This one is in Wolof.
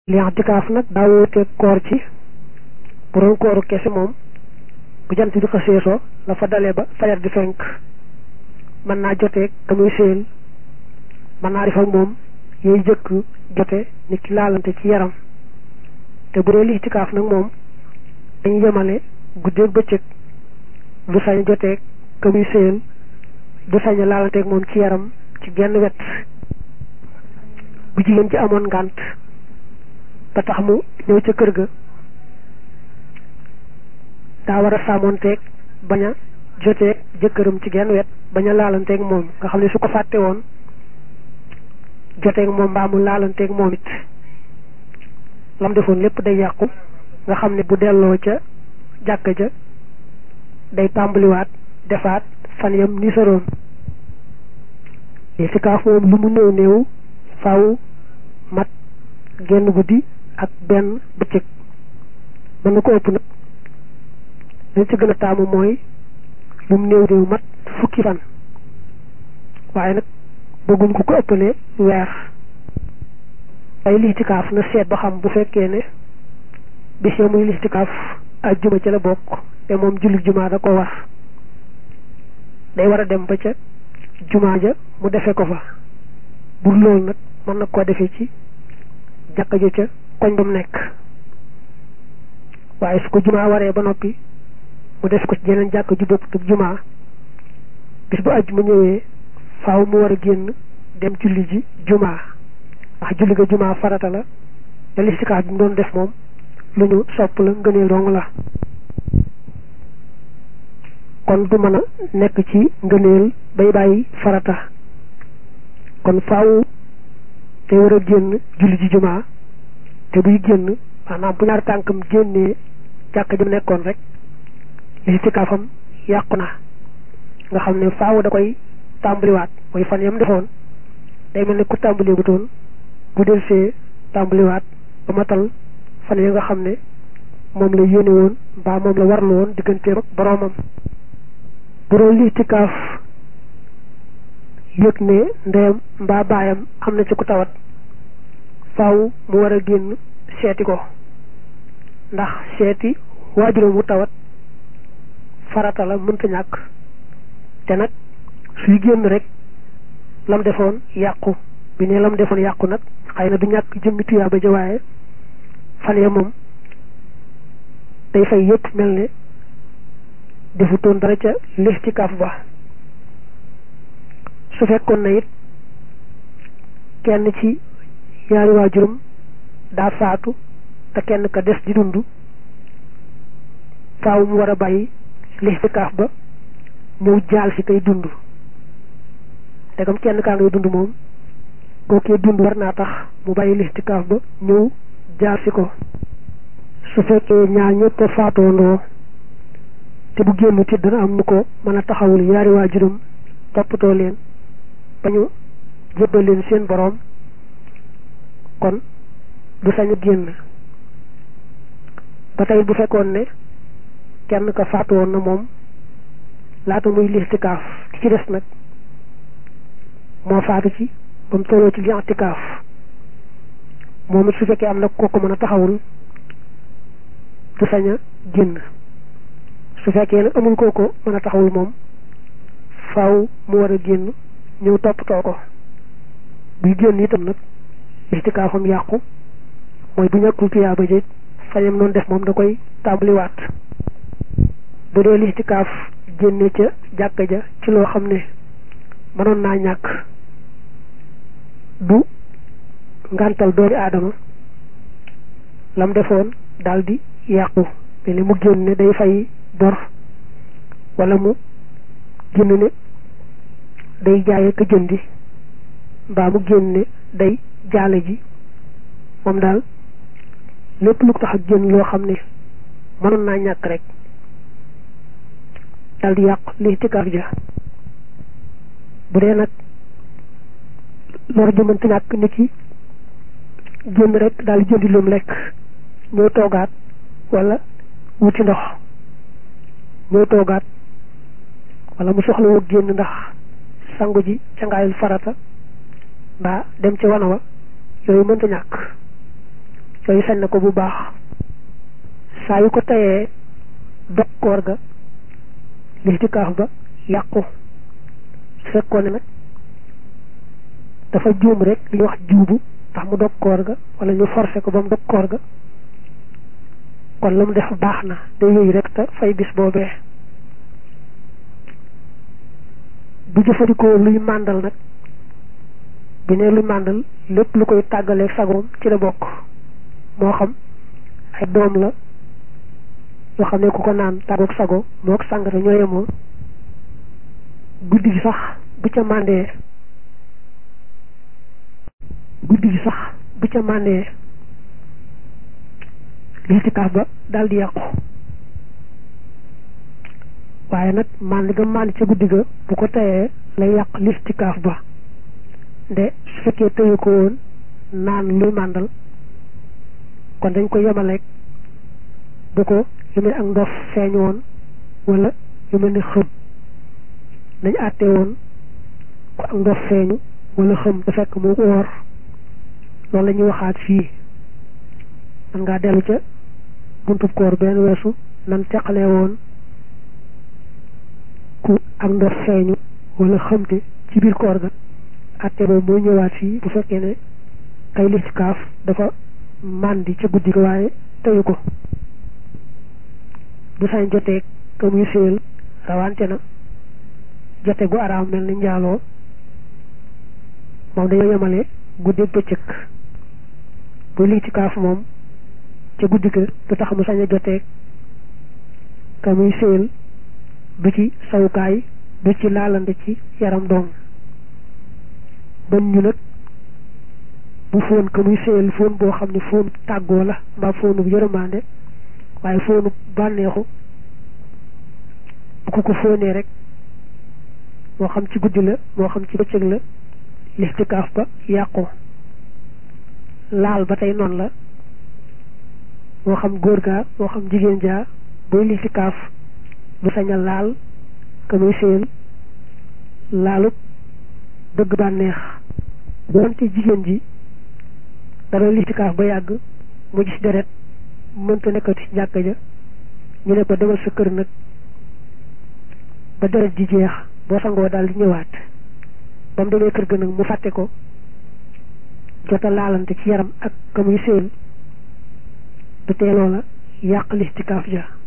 li i'tikaaf nag daa wuuteeg koor ci bu doon kooru kese moom bu jant bi xasee so la fa dalee ba fajar di fenk mën naa joteeg ka muy séen mën naa def ak moom yooyu jëkk jote nit ki laalante ci yaram te bu dee li i'tikaaf nag moom dañu yemale guddeeg bëccëg du sañ joteeg ka muy séen du sañ laalanteeg moom ci yaram ci genn wet bu jigéen ci amoon ngànt ba tax mu ñëw ca kër ga daa war a sàmmoonteeg bañ a joteeg jëkkëram ci genn wet bañ a laalanteeg moom nga xam ne su ko fàtte woon joteeg moom mbaa mu laalanteeg moom it lam defoon lépp day yàqu nga xam ne bu delloo ca jàkka ja day tàmbaliwaat defaat fan yam ni saroon i'tikaaf moom lu mu néew néew faaw mat genn guddi ak benn bëccëg mën na ko ëpp nag lañ ci gën a taamu mooy lu mu néew néew mat fukki fan waaye nag bëgguñ ko ko ëppalee weer ay lixtikaaf na seet ba xam bu fekkee ne bis ya muy lixtikaaf ak juma ci la bokk te moom julli jumaa da ko war day war a dem ba ca jumaa ja mu defe ko fa bu loolu nag mën na koo defee ci jàkka jo ca koñ ba mu nekk waaye su ko jumaa waree ba noppi mu def ko ci jeneen jàkka ju bopp tub jumaa bis bu àjjuma ñëwee faaw mu war a génn dem julli ji jumaa ndax julli ga jumaa farata la te listikaaf bi mu doon def moom lu ñu sopp la ngëneel dong la kon du mën a nekk ci ngëneel bay bàyyi farata kon faaw te war a génn julli ji jumaa te buy génn maanaam bu ñaar tànkam génnee jàkka jëm nekkoon rek listikaafam yàqu na nga xam ne faaw da koy tàmbaliwaat mooy fan yam defoon day mel ne ku tàmbalee bu toon bu del see tàmbaliwaat ba matal fan ya nga xam ne moom la yéene woon mbaa moom la warlu woon digganteem ak boroomam bu doon listikaaf yëg ne ndeyam mbaa baayam am na ci ku tawat faaw mu war a génn seeti ko ndax seeti waajuram mu tawat farata la mënta ñàkk te nag suy génn rek lam defoon yàqu bi ne lam defoon yàqu nag xëy na du ñàkk jëmmi tuyaa ba jawaaye fan ya moom day fay yëpp mel ne defutoon dara ca listikaaf ba su fekkoon na it kenn ci ñaari waajuram daa faatu te kenn ka des di dund faaw mu war a bàyyi listikaaf ba ñëw jaal si kay dund te comme kenn kaa ngay dund moom kookee dund war naa tax mu bàyyi listikaaf ba ñëw jaal si ko su fekkee ñaar ñëpp a faatoondoo te bu génn ti dana am ñu ko mën a taxawul ñaari waajuram toppatoo leen ba ñu jébbal leen seen boroom kon du sañ a génn ba tey bu fekkoon ne kenn ka faatu woon na moom laata muy listikaaf ki ci des nag moo faatu ci ba mu tolloo ci listikaaf moom it su fekkee am na kooku mën a taxawul du sañ a génn su fekkee nag amul kooku mën a taxawul moom faaw mu war a génn ñëw toppatoo ko buy génn itam nag listikaafam yàqu mooy bu ñàkkul tuyaa ba jëj fañam noonu def moom da koy tàmbaliwaat bu dee listikaaf génne ca jàkka ja ci loo xam ne mënoon naa ñàkk du ngantal doomi aadama lam defoon daldi yàqu te li mu génne day fay bor wala mu génn ne day jaaye ka jëndi mbaa mu génne day jaale ji moom daal lépp lu ko tax ak génn loo xam ne mënoon naa ñàkk rek dal di yàq listikaaf ja bu dee nag lor jëmante ñàkk nit ki génn rek daal di jëndi lum lekk ñëw toogaat wala wuti ndox ñëw toogaat wala mu soxla woo génn ndax sangu ji cangaayul farata mbaa dem ci wana wa yooyu mënta ñàkk yooyu sañ na ko bu baax saa yu ko tayee dog koor ga listikaaf ba yàqu su fekkoon ne nag dafa juum rek li ñuy wax juubu tax mu dog koor ga wala ñu forcé ko ba mu dog koor ga kon la mu def baax na day yooyu rek te fay bis boobee bu jëfandikoo luy màndal nag bi ne luy màndal lépp lu koy tàggaleeg sagoom ci la bokk moo xam ay doom la yoo xam ne ku ko naan tàggoog sago moo ko sàngara ñoo yemoo guddi gi sax bu ca màndee guddi gi sax bu ca màndee listikaaf ba daal di yàqu waaye nag mànd ga mànd ca guddi ga bu ko tayee lay yàq listikaaf ba nde su fekkee tëye ko woon naan luy màndal kon dañ ko yemaleeg bu ko lu mel ak ndof feeñ woon wala lu mel ni xëm nañ àtte woon ku ak ndof feeñu wala xëm da fekk mu woor loolu la ñuy waxaat fii man ngaa dellu ca buntub koor benn weesu nan teqalee woon ku ak ndof feeñu wala xëmte ci biir koor ga àtte boobu mooy ñëwaat fii bu fekkee ne kay listikaaf dafa màndi ca guddi ga waaye teyu ko du sañ jotee ka muy séel rawante na jote gu araam mel ni njaaloo moom dañoo yemale guddi ak bëccëg bu listikaaf moom ca guddi ga du tax mu sañ a jotee ka muy séel du ci sawukaay du ci laalande ci yaram doom bañ ñu nag bu fóon ka muy séyal fóon boo xam ne fóon tàggoo la mbaa fóonub yërëmaande waaye fóonub bànneexu bu ko ko fóonee rek moo xam ci guddi la moo xam ci bëccëg la listikaaf ba yàqu laal ba tey noonu la moo xam góor gaa moo xam jigéen jaa booy listikaaf du sañ a laal ka muy séyal laalub bëgg bànneex doonte jigéen ji dara listikaaf ba yàgg mu gis deret mënta nekkati ci jàkka ja ñu ne ko demal sa kër nag ba deret ji jeex boo sangoo daal di ñëwaat ba mu demee kër ga nag mu fàtte ko jota laalante ci yaram ak ka muy séen du teeloo la yàq listikaaf ja